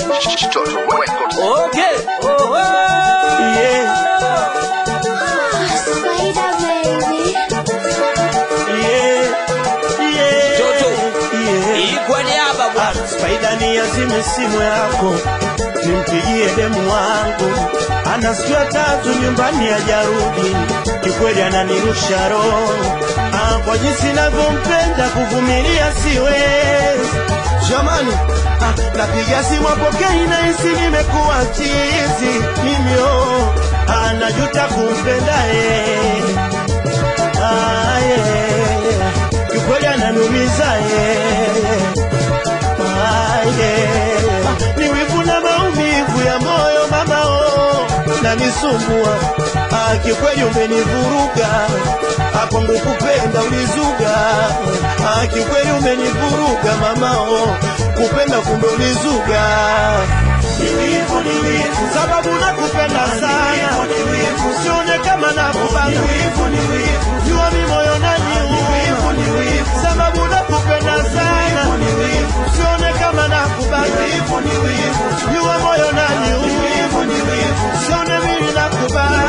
Okay. Oh, oh. Yeah, Spider baby. yeah, yeah, Toto. yeah. Hii kwa niaba bwana. Spaida ni azime simu yako nimpigie demu wangu, anasikia tatu nyumbani hajarudi, kikweli ananirusha roho ah, kwa jinsi navyompenda kuvumilia siwezi jamani. Ah, napiga simu apokei, nahisi nimekuwa chizi mimi oh, ah, najuta kumpenda yeye ah, yeah. kikweli ananumiza yeye Ah, yeah. ni wivu na maumivu ya moyo mama oh, nanisumbua ah, kikweli umenivuruga ah, kwangu kupenda ulizuga ah, kikweli umenivuruga mama oh, kupenda kumbe ulizuga ni wivu, ni wivu, sababu nakupenda sana usione kama nakubana jua mi moyo naniuma sababu nakupenda sana usione kama nakubana jua moyo naniuma usione mimi nakubana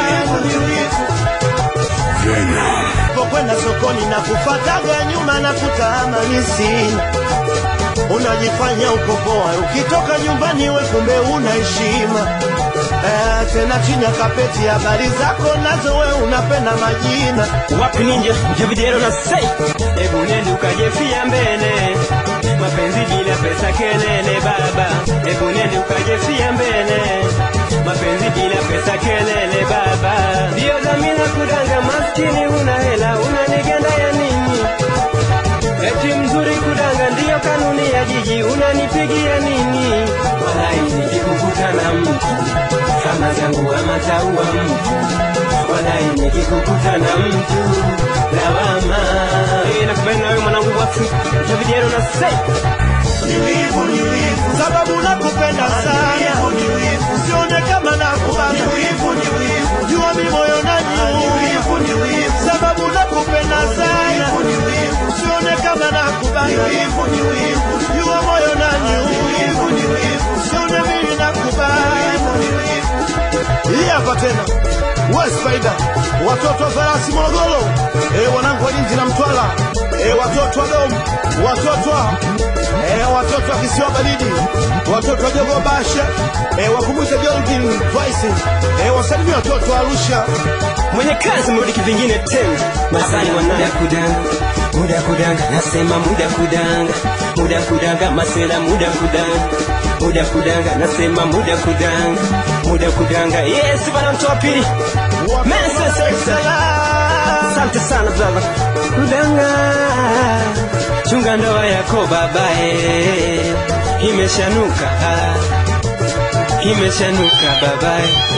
pokwenda sokoni na kufataga nyuma na kutaamani sina unajifanya uko poa ukitoka nyumbani we kumbe una heshima eh, tena chini ya kapeti habari zako nazo we unapenda majina wapi ninje javidero na sei hebu nende ukajefia mbele mapenzi bila pesa kelele baba hebu nende ukajefia mbele mapenzi bila pesa kelele baba ndiyo dhamira kudanga maskini una hela unanigenda ya nini eti mzuri kudanga ndiyo kanuni ya jiji unanipigia nini walai nikikukuta na mtu kama zangu ama taua mtu walai nikikukuta na mtu lawama Eh, nakupenda wewe mwanangu wafu javidero na sei ni wivu, ni wivu, sababu nakupenda sana, usione kama nakubana, jua mi moyo najiuma, sababu nakupenda sana, usione kama nakubana, jua moyo najiuma, usione mimi nakubana. Hii hapa tena we Spider, watoto wa farasi Morogoro, eh, wanangu wa Lindi na Mtwara, eh, watoto wa Dom, watoto wa eh, watoto wa kisiwa baridi, watoto wa Jogo Basha, eh, wakumbuke Jorgin Vice, eh, wasalimia watoto wa Arusha. mwenye kazi mrudi kivingine tena masani wanaya kudanga muda kudanga nasema muda kudanga muda kudanga masela muda kudanga muda kudanga nasema muda kudanga muda kudanga yes bana mtu wa pili Mensa Salam. asante sana baba kudanga chunga ndoa yako babae imeshanuka ah. imeshanuka babae